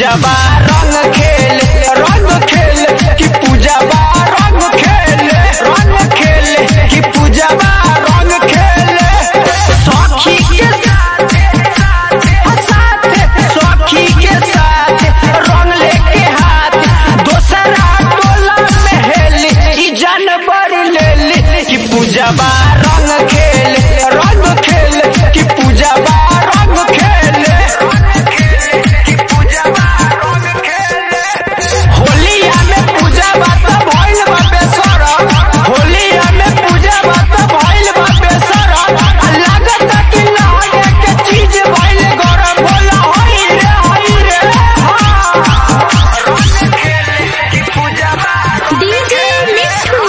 पूजा बा रंग खेल रंग खेल कि पूजा बा रंग खेल रंग खेल कि पूजा बा रंग खेल सखी के साथ साथ सखी के साथ रंग लेके हाथ दोसरा टोला में हेली ई जानवर लेली कि पूजा बा रंग खेल रंग खेल कि पूजा बा रंग खेल कि पूजा बा रंग खेल होलिया में पूजा बा त भइल बा बेसरा होलिया में पूजा बा त भइल बा बेसरा आ लागत कि लागे के चीज भइल गरम बोला होई रे होई रे हाँ रंग खेल कि पूजा बा डीजे मिठू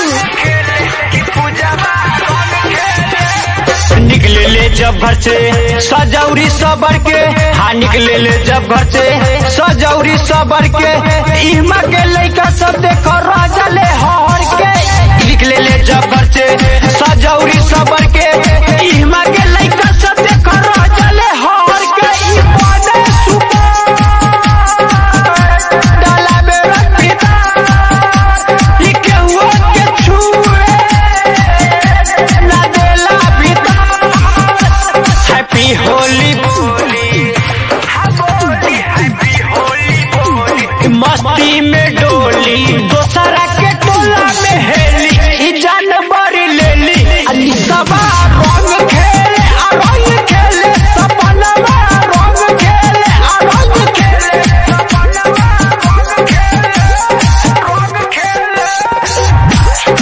निकले ले जब घर से सजौरी सबर के हाँ निकले ले जब घर से सजौरी सबर के इमा के लइका सब देखो राजा ले हर के निकले ले जब घर से सजौरी सबर के इमा के लइका सब देखो राजा ले हर के ई बने सुपर डाला में रख पिता ई केहू के छुए ना देला भीतर हैप्पी होली मस्ती में डोली दोसरा के टोला में हेली ई जानवर लेली अली सबा रंग खेले आ रंग खेले सपनवा रंग खेले आ रंग खेले सपनवा रंग खेले रंग खेले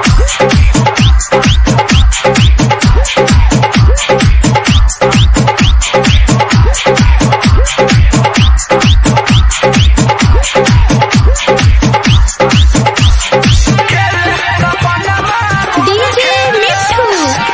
डीजे मिठू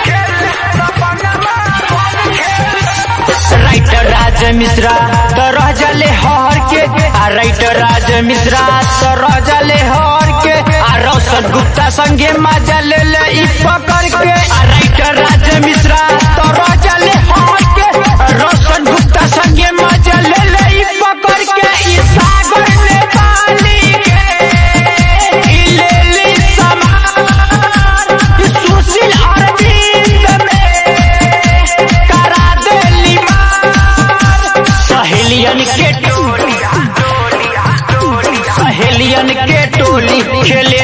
राइटर राज मिश्रा तो रह जले हर के आ राइटर राज मिश्रा तो रह जले हर के आ रोशन गुप्ता संगे मजा ले ले ई पकड़ के आ राइटर राज मिश्रा तो रह जले हर के रोशन गुप्ता संगे मजा ले ले ई पकड़ के ई सागर ने पाली के ई ले ली समान ई सुशील अरविंद में करा देली मार सहेलियन के टोली सहेलियन के टोली खेले